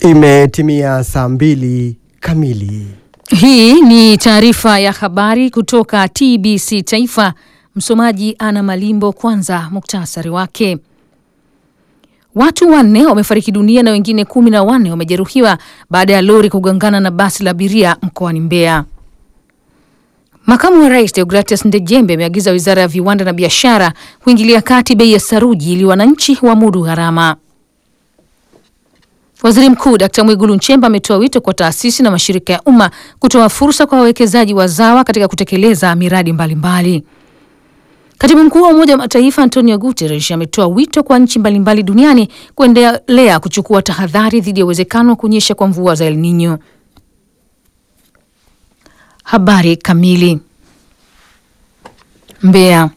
Imetimia saa mbili kamili. Hii ni taarifa ya habari kutoka TBC Taifa. Msomaji Ana Malimbo. Kwanza muktasari wake. Watu wanne wamefariki dunia na wengine kumi na wanne wamejeruhiwa baada ya lori kugongana na basi la abiria mkoani Mbeya. Makamu wa Rais Deogratias Ndejembe ameagiza Wizara ya Viwanda na Biashara kuingilia kati bei ya saruji ili wananchi wamudu gharama. Waziri Mkuu Dkt. Mwigulu Nchemba ametoa wito kwa taasisi na mashirika ya umma kutoa fursa kwa wawekezaji wazawa katika kutekeleza miradi mbalimbali mbali. Katibu Mkuu wa Umoja wa Mataifa Antonio Guterres ametoa wito kwa nchi mbalimbali duniani kuendelea kuchukua tahadhari dhidi ya uwezekano wa kunyesha kwa mvua za El Nino. Habari kamili. Mbeya.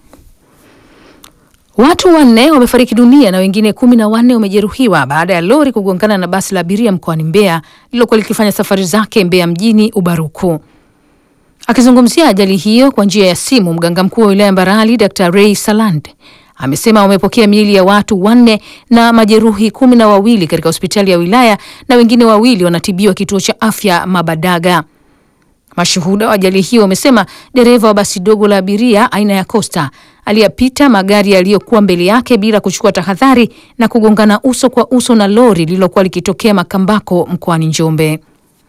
Watu wanne wamefariki dunia na wengine kumi na wanne wamejeruhiwa baada ya lori kugongana na basi la abiria mkoani Mbeya lililokuwa likifanya safari zake Mbeya mjini Ubaruku. Akizungumzia ajali hiyo kwa njia ya simu, mganga mkuu wa wilaya Mbarali Dr. Ray Saland amesema wamepokea miili ya watu wanne na majeruhi kumi na wawili katika hospitali ya wilaya na wengine wawili wanatibiwa kituo cha afya Mabadaga. Mashuhuda wa ajali hiyo wamesema dereva wa basi dogo la abiria aina ya Costa aliyapita magari yaliyokuwa mbele yake bila kuchukua tahadhari na kugongana uso kwa uso na lori lililokuwa likitokea Makambako mkoani Njombe.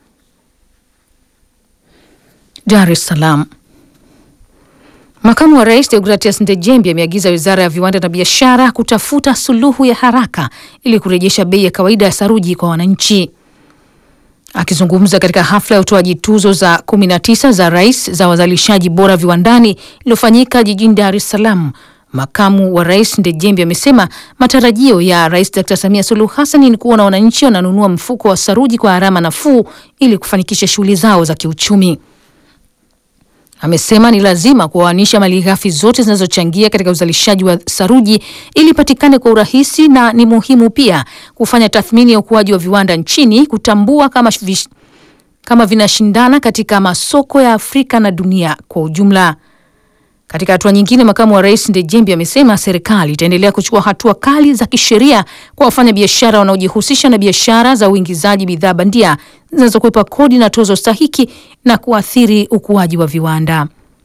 Dar es Salaam. Makamu wa Rais Deogratias Ndejembi ameagiza Wizara ya Viwanda na Biashara kutafuta suluhu ya haraka ili kurejesha bei ya kawaida ya saruji kwa wananchi. Akizungumza katika hafla ya utoaji tuzo za 19 za rais za wazalishaji bora viwandani iliyofanyika jijini Dar es Salaam, makamu wa rais Ndejembi amesema matarajio ya Rais Dr. Samia Suluhu Hassan ni kuona wananchi wananunua mfuko wa saruji kwa gharama nafuu ili kufanikisha shughuli zao za kiuchumi. Amesema ni lazima kuoanisha malighafi zote zinazochangia katika uzalishaji wa saruji ili patikane kwa urahisi, na ni muhimu pia kufanya tathmini ya ukuaji wa viwanda nchini kutambua kama, vish, kama vinashindana katika masoko ya Afrika na dunia kwa ujumla. Katika hatua nyingine, makamu wa rais Ndejembi amesema serikali itaendelea kuchukua hatua kali za kisheria kwa wafanya biashara wanaojihusisha na biashara za uingizaji bidhaa bandia zinazokwepa kodi na tozo stahiki na kuathiri ukuaji wa viwanda.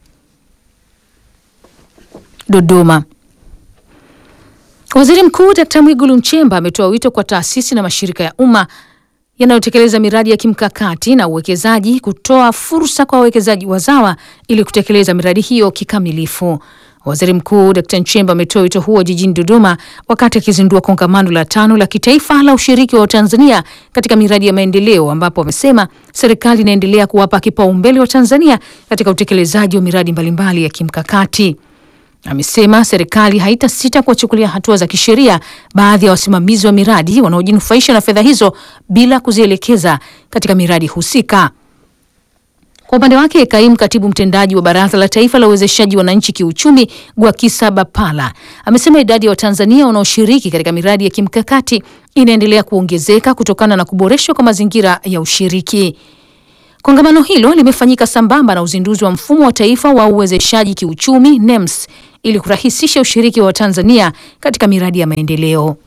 Dodoma. Waziri Mkuu Dkt. Mwigulu Nchemba ametoa wito kwa taasisi na mashirika ya umma yanayotekeleza miradi ya kimkakati na uwekezaji kutoa fursa kwa wawekezaji wazawa ili kutekeleza miradi hiyo kikamilifu. Waziri Mkuu Dkt. Nchemba ametoa wito huo jijini Dodoma wakati akizindua kongamano la tano la kitaifa la ushiriki wa Tanzania katika miradi ya maendeleo, ambapo amesema serikali inaendelea kuwapa kipaumbele wa Tanzania katika utekelezaji wa miradi mbalimbali ya kimkakati. Amesema serikali haitasita kuwachukulia hatua za kisheria baadhi ya wasimamizi wa miradi wanaojinufaisha na fedha hizo bila kuzielekeza katika miradi husika. Kwa upande wake, kaimu katibu mtendaji wa Baraza la Taifa la Uwezeshaji Wananchi Kiuchumi, Gwakisa Bapala, amesema idadi ya Watanzania wanaoshiriki katika miradi ya kimkakati inaendelea kuongezeka kutokana na kuboreshwa kwa mazingira ya ushiriki. Kongamano hilo limefanyika sambamba na uzinduzi wa mfumo wa taifa wa uwezeshaji kiuchumi NEMS ili kurahisisha ushiriki wa Tanzania katika miradi ya maendeleo.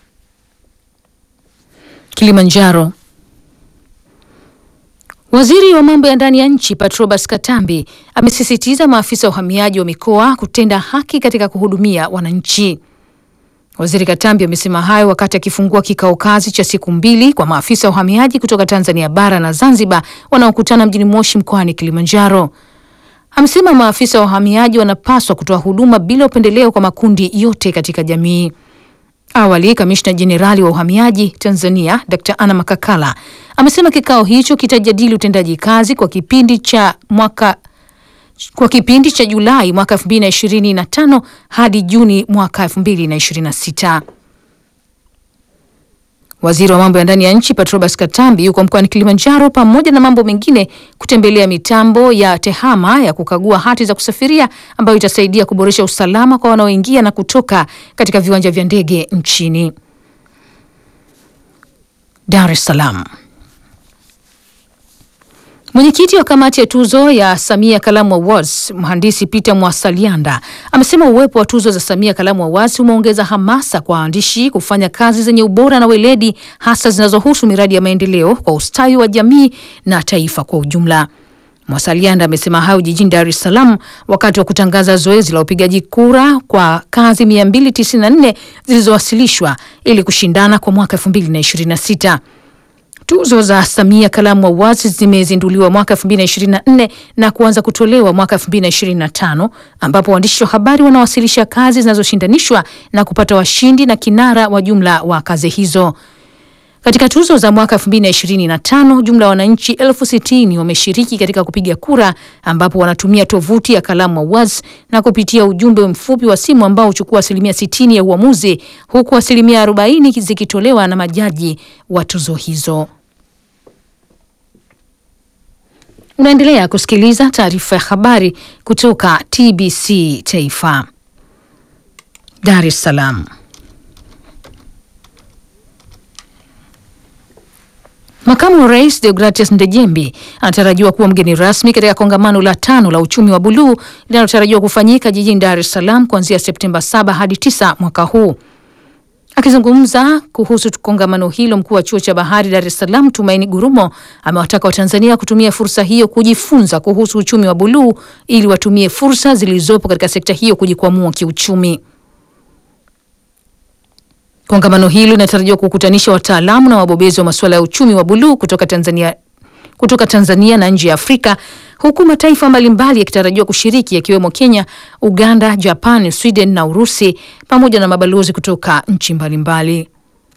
Kilimanjaro. Waziri wa mambo ya ndani ya nchi Patrobas Katambi amesisitiza maafisa wa uhamiaji wa mikoa kutenda haki katika kuhudumia wananchi. Waziri Katambi amesema hayo wakati akifungua kikao kazi cha siku mbili kwa maafisa wa uhamiaji kutoka Tanzania bara na Zanzibar wanaokutana mjini Moshi mkoani Kilimanjaro. Amesema maafisa wa uhamiaji wanapaswa kutoa huduma bila upendeleo kwa makundi yote katika jamii. Awali, kamishna jenerali wa uhamiaji Tanzania Dr. Anna Makakala amesema kikao hicho kitajadili utendaji kazi kwa kipindi cha mwaka kwa kipindi cha Julai mwaka 2025 hadi Juni mwaka 2026. Waziri wa mambo ya ndani ya nchi Patrobas Katambi yuko mkoani Kilimanjaro pamoja na mambo mengine kutembelea mitambo ya TEHAMA ya kukagua hati za kusafiria ambayo itasaidia kuboresha usalama kwa wanaoingia na kutoka katika viwanja vya ndege nchini. Dar es Salaam. Mwenyekiti wa kamati ya tuzo ya Samia Kalamu Awards, mhandisi Peter Mwasalianda amesema uwepo wa tuzo za Samia Kalamu Awards umeongeza hamasa kwa waandishi kufanya kazi zenye ubora na weledi, hasa zinazohusu miradi ya maendeleo kwa ustawi wa jamii na taifa kwa ujumla. Mwasalianda amesema hayo jijini Dar es Salaam wakati wa kutangaza zoezi la upigaji kura kwa kazi 294 zilizowasilishwa ili kushindana kwa mwaka 2026. Tuzo za Samia Kalamu Awards zimezinduliwa mwaka 2024 na kuanza kutolewa mwaka 2025 ambapo waandishi wa habari wanawasilisha kazi zinazoshindanishwa na kupata washindi na kinara wa jumla wa kazi hizo. Katika tuzo za mwaka 2025 jumla ya wananchi elfu sitini wameshiriki katika kupiga kura ambapo wanatumia tovuti ya Kalamu Awards na kupitia ujumbe mfupi wa simu ambao huchukua asilimia 60 ya uamuzi huku asilimia 40 zikitolewa na majaji wa tuzo hizo. Unaendelea kusikiliza taarifa ya habari kutoka TBC Taifa, Dar es Salaam. Makamu wa Rais Deogratias Ndejembi anatarajiwa kuwa mgeni rasmi katika kongamano la tano la uchumi wa buluu linalotarajiwa kufanyika jijini Dar es Salaam kuanzia Septemba 7 hadi 9 mwaka huu. Akizungumza kuhusu kongamano hilo, mkuu wa chuo cha bahari Dar es Salaam Tumaini Gurumo amewataka Watanzania kutumia fursa hiyo kujifunza kuhusu uchumi wa buluu ili watumie fursa zilizopo katika sekta hiyo kujikwamua kiuchumi. Kongamano hilo linatarajiwa kukutanisha wataalamu na wabobezi wa masuala ya uchumi wa buluu kutoka Tanzania, kutoka Tanzania na nje ya Afrika, huku mataifa mbalimbali yakitarajiwa kushiriki yakiwemo Kenya, Uganda, Japan, Sweden na Urusi pamoja na mabalozi kutoka nchi mbalimbali.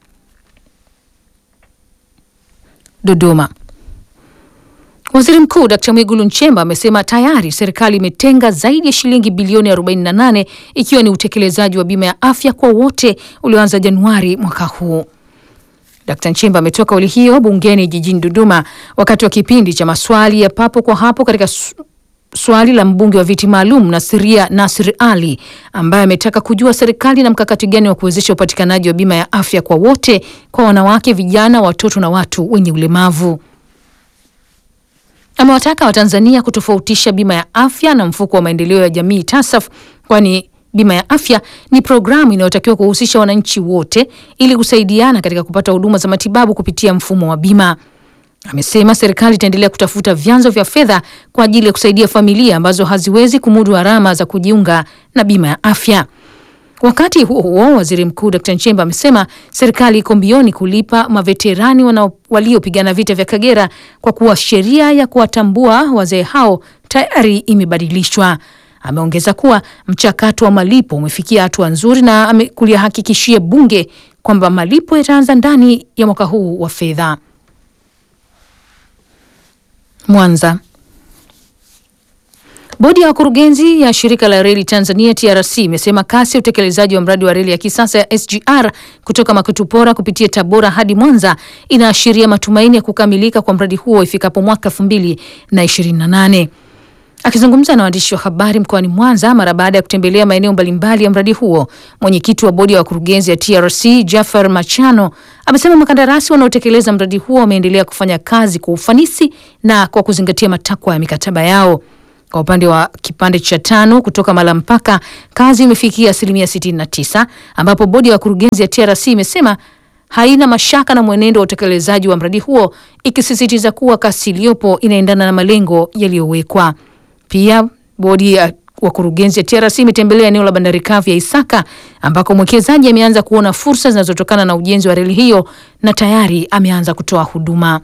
Dodoma. Waziri Mkuu Dkt. Mwigulu Nchemba amesema tayari serikali imetenga zaidi ya shilingi bilioni 48 ikiwa ni utekelezaji wa bima ya afya kwa wote ulioanza Januari mwaka huu. Dkt. Nchemba ametoa kauli hiyo bungeni jijini Dodoma wakati wa kipindi cha maswali ya papo kwa hapo katika swali la mbunge wa viti maalum Nasiria Nasir Ali ambaye ametaka kujua serikali na mkakati gani wa kuwezesha upatikanaji wa bima ya afya kwa wote kwa wanawake, vijana, watoto na watu wenye ulemavu. Amewataka Watanzania kutofautisha bima ya afya na mfuko wa maendeleo ya jamii TASAF, kwani bima ya afya ni programu inayotakiwa kuhusisha wananchi wote ili kusaidiana katika kupata huduma za matibabu kupitia mfumo wa bima. Amesema serikali itaendelea kutafuta vyanzo vya fedha kwa ajili ya kusaidia familia ambazo haziwezi kumudu gharama za kujiunga na bima ya afya. Wakati huo huo, waziri mkuu Dkt. Nchemba amesema serikali iko mbioni kulipa maveterani waliopigana vita vya Kagera kwa kuwa sheria ya kuwatambua wazee hao tayari imebadilishwa. Ameongeza kuwa mchakato wa malipo umefikia hatua nzuri na kulihakikishia bunge kwamba malipo yataanza ndani ya mwaka huu wa fedha. Mwanza. Bodi ya wakurugenzi ya shirika la reli Tanzania TRC imesema kasi ya utekelezaji wa mradi wa reli ya kisasa ya SGR kutoka Makutupora kupitia Tabora hadi Mwanza inaashiria matumaini ya kukamilika kwa mradi huo ifikapo mwaka 2028. Akizungumza na waandishi wa habari mkoani Mwanza mara baada ya kutembelea maeneo mbalimbali ya mradi huo, mwenyekiti wa bodi ya wakurugenzi ya TRC Jafar Machano amesema makandarasi wanaotekeleza mradi huo wameendelea kufanya kazi kwa ufanisi na kwa kuzingatia matakwa ya mikataba yao. Kwa upande wa kipande cha tano kutoka Malampaka, kazi imefikia asilimia 69, ambapo bodi ya wakurugenzi ya TRC imesema haina mashaka na mwenendo wa utekelezaji wa mradi huo, ikisisitiza kuwa kasi iliyopo inaendana na malengo yaliyowekwa. Pia bodi ya wakurugenzi ya TRC imetembelea eneo la bandari kavu ya Isaka ambako mwekezaji ameanza kuona fursa zinazotokana na ujenzi wa reli hiyo na tayari ameanza kutoa huduma.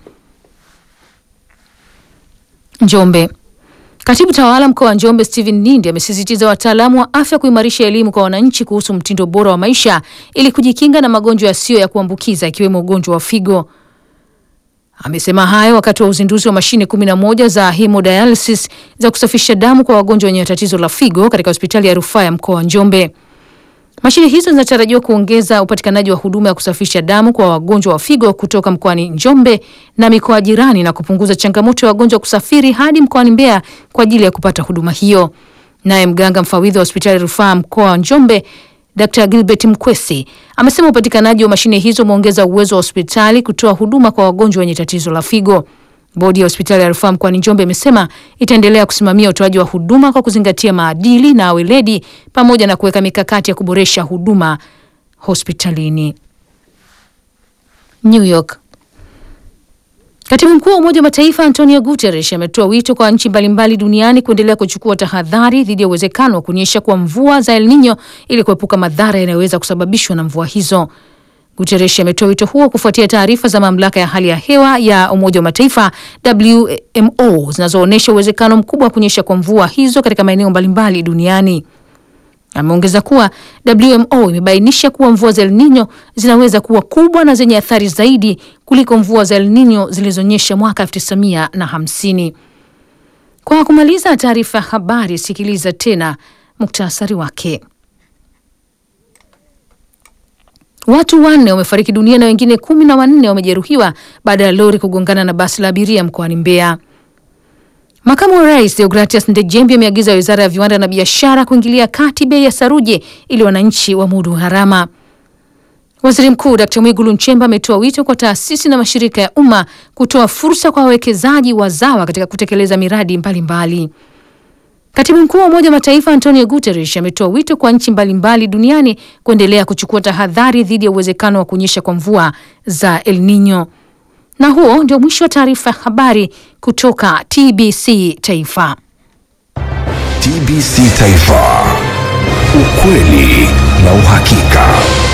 Njombe. Katibu tawala mkoa wa Njombe Stephen Nindi amesisitiza wataalamu wa afya kuimarisha elimu kwa wananchi kuhusu mtindo bora wa maisha ili kujikinga na magonjwa yasiyo ya kuambukiza ikiwemo ugonjwa wa figo. Amesema hayo wakati wa uzinduzi wa mashine kumi na moja za hemodialysis za kusafisha damu kwa wagonjwa wenye tatizo la figo katika hospitali ya rufaa ya mkoa wa Njombe. Mashine hizo zinatarajiwa kuongeza upatikanaji wa huduma ya kusafisha damu kwa wagonjwa wa figo kutoka mkoani Njombe na mikoa jirani na kupunguza changamoto ya wagonjwa kusafiri hadi mkoani Mbeya kwa ajili ya kupata huduma hiyo. Naye mganga mfawidhi wa hospitali ya rufaa mkoa wa Njombe Dr. Gilbert Mkwesi amesema upatikanaji wa mashine hizo umeongeza uwezo wa hospitali kutoa huduma kwa wagonjwa wenye tatizo la figo. Bodi ya hospitali ya rufaa mkoani Njombe imesema itaendelea kusimamia utoaji wa huduma kwa kuzingatia maadili na weledi pamoja na kuweka mikakati ya kuboresha huduma hospitalini. New York. Katibu mkuu wa Umoja wa Mataifa Antonio Guterres ametoa wito kwa nchi mbalimbali duniani kuendelea kuchukua tahadhari dhidi ya uwezekano wa kunyesha kwa mvua za El Nino ili kuepuka madhara yanayoweza kusababishwa na mvua hizo. Guterres ametoa wito huo kufuatia taarifa za mamlaka ya hali ya hewa ya Umoja wa Mataifa WMO zinazoonyesha uwezekano mkubwa wa kunyesha kwa mvua hizo katika maeneo mbalimbali duniani. Ameongeza kuwa WMO imebainisha kuwa mvua za El Nino zinaweza kuwa kubwa na zenye athari zaidi kuliko mvua za El Nino zilizonyesha mwaka 1950. Kwa kumaliza taarifa ya habari, sikiliza tena muktasari wake. Watu wanne wamefariki dunia na wengine kumi na wanne wamejeruhiwa baada ya lori kugongana na basi la abiria mkoani Mbeya. Makamu wa Rais Deogratias Ndejembi ameagiza Wizara ya Viwanda na Biashara kuingilia kati bei ya saruje ili wananchi wamudu gharama. Waziri Mkuu Dkt. Mwigulu Nchemba ametoa wito kwa taasisi na mashirika ya umma kutoa fursa kwa wawekezaji wazawa katika kutekeleza miradi mbalimbali mbali. Katibu Mkuu wa Umoja wa Mataifa Antonio Guterres ametoa wito kwa nchi mbalimbali duniani kuendelea kuchukua tahadhari dhidi ya uwezekano wa kunyesha kwa mvua za El Nino. Na huo ndio mwisho wa taarifa ya habari kutoka TBC Taifa. TBC Taifa, ukweli na uhakika.